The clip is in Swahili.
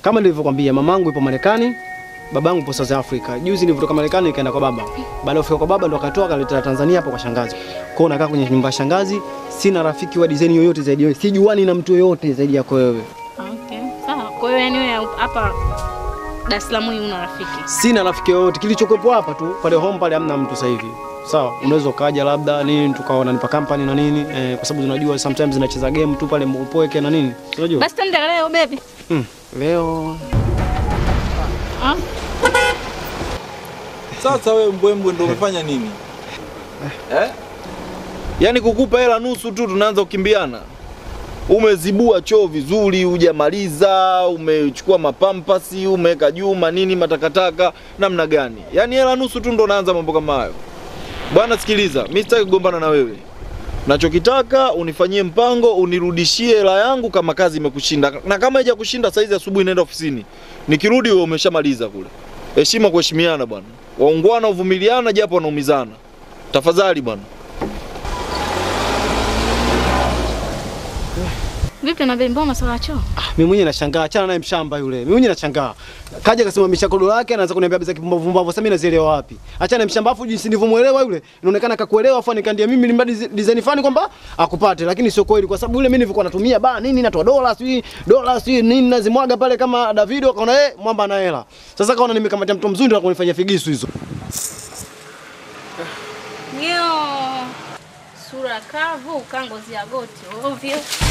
Kama nilivyokuambia, mamangu yupo Marekani, babangu yupo South Africa. Juzi nilivyotoka Marekani nikaenda kwa baba. Baada ya kufika kwa baba ndo akatoa akaleta Tanzania hapo kwa shangazi. Kwa hiyo nakaa kwenye nyumba ya shangazi, sina rafiki wa design yoyote zaidi ya wewe. Sijuani na mtu yoyote zaidi yako wewe. Okay, sawa. Kwa hiyo yani wewe hapa Dar es Salaam hii una rafiki? Sina rafiki yoyote. Kilichokuwepo hapa tu pale home pale hamna mtu sasa hivi. Sawa, unaweza ukaja labda nini tukaona nipa company na nini eh, kwa sababu tunajua sometimes zinacheza game tu pale upoeke na nini. Unajua? Basi twende leo baby. Hmm. Leo Ah, Sasa wewe mbwembwe ndo umefanya nini eh? Yaani kukupa hela nusu tu tunaanza kukimbiana. Umezibua choo vizuri, hujamaliza, umechukua mapampasi, umeweka juu manini matakataka, namna gani? Yaani hela nusu tu ndo unaanza mambo kama hayo. Bwana sikiliza, mimi sitaki kugombana na wewe. Nachokitaka unifanyie mpango, unirudishie hela yangu kama kazi imekushinda, na kama haija kushinda saizi asubuhi naenda ofisini, nikirudi wewe umeshamaliza kule. Heshima kuheshimiana bwana, waungwana uvumiliana, japo wanaumizana. Tafadhali bwana. vipi na baby, mbona masuala ya choo? Ah, mimi mwenyewe nashangaa, achana naye mshamba yule. Mimi mwenyewe nashangaa. Kaja akasimamisha kodo lake anaanza kuniambia biza kipumbavu pumbavu. Sasa mimi nazielewa wapi? Achana na mshamba afu jinsi nilivyomuelewa yule. Inaonekana akakuelewa afu nikandia mimi nilimba design fani kwamba akupate lakini sio kweli kwa sababu yule mimi nilikuwa natumia ba nini natoa dola sijui dola sijui nini nazimwaga pale kama Davido akaona eh mwamba ana hela. Sasa kaona nimekamatia mtu mzuri na kunifanyia figisu hizo. Ndio. Sura kavu, kangozi ya goti ovyo.